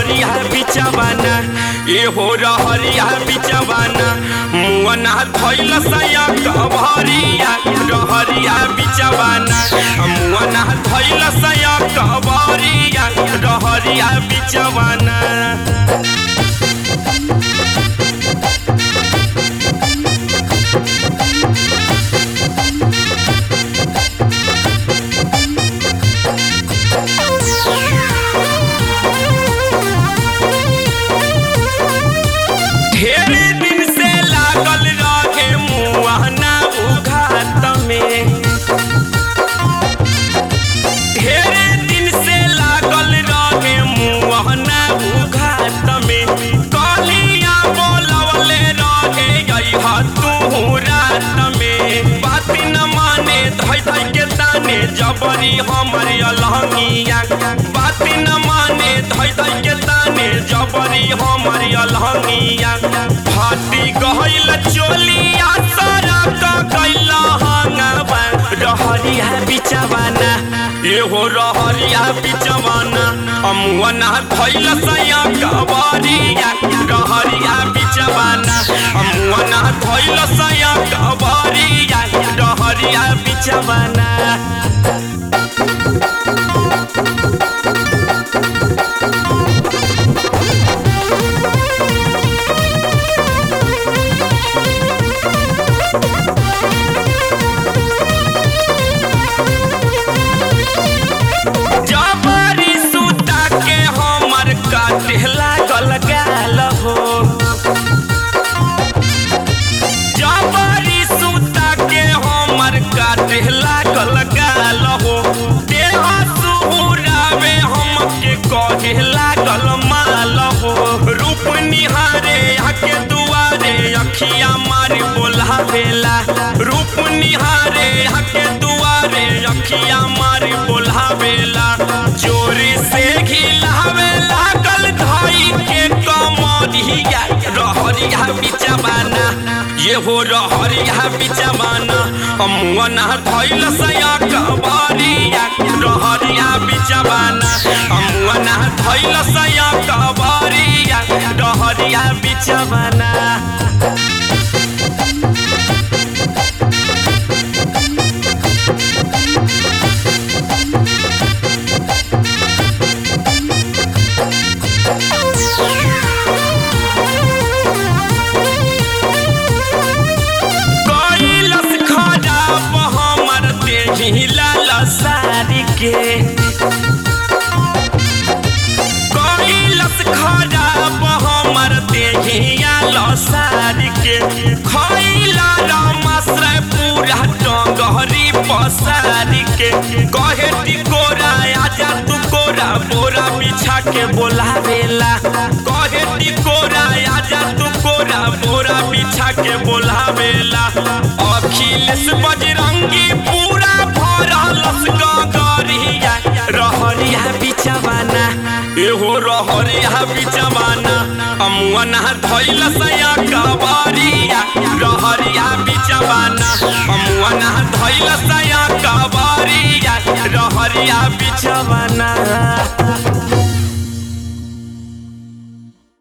रहरिया बिचवाना ए हो रहरिया बिचवाना मुअना धैल सया कबरिया रहरिया बिचवाना मुअना धैल सया कबरिया रहरिया बिचवाना ढेर दिन से लागल रहे मुआना उघात में ढेर दिन से लागल रहे मुआना उघात में कलिया बोलवले रहे अइहा तू रात में बात न माने धै धै के ताने जबरी हमर अलहंगिया बात न माने धै धै के ताने जबरी हमर अलहंगिया फाटी गहल चोलिया सारा का कैला हंगवा रहरिया बिचवाना एहो रहरिया बिचवाना अमुअना धैल सया कबरिया रहरिया बिचवाना अमुअना धैल सया कबरिया रहरिया बिचवाना जबरी सूता के हमर काटे लागल गाल हो जबरी सूता के हमर काटे लागल गाल हो देह सुहुरावे हमके कहे लागल माल हो रूप निहारे आके दुआरे अखिया मारी बोलावेला रूप निहारे आके दुआरे अखिया मारी बोलावेला जोरी से घिलावे लागल धाई के कमरिया रहरिया बिचवाना ये हो रहरिया बिचवाना अमुअना धैल सया कबरिया रहरिया बिचवाना अमुअना धैल सया कबरिया रहरिया बिचवाना कैलस खराब हमर देही लाल सारी के कैलस खराब हमर देही लाल सारी के खैला रामाश्रय पूरा डगहरी पसारी के कहे टिकोरा आजा तू कोरा बोरा बिछा के बोलावेला कहे टिकोरा आजा तू कोरा बोरा बिछा के बोलावेला अखिलेश बजरंगी पूरा भरलस गगरिया रहरिया बिचवाना एहो रहरिया बिचवाना अमुअना धैल सया कबरिया रहरिया बिचवाना अमुअना धैल सया कबरिया रहरिया बिचवाना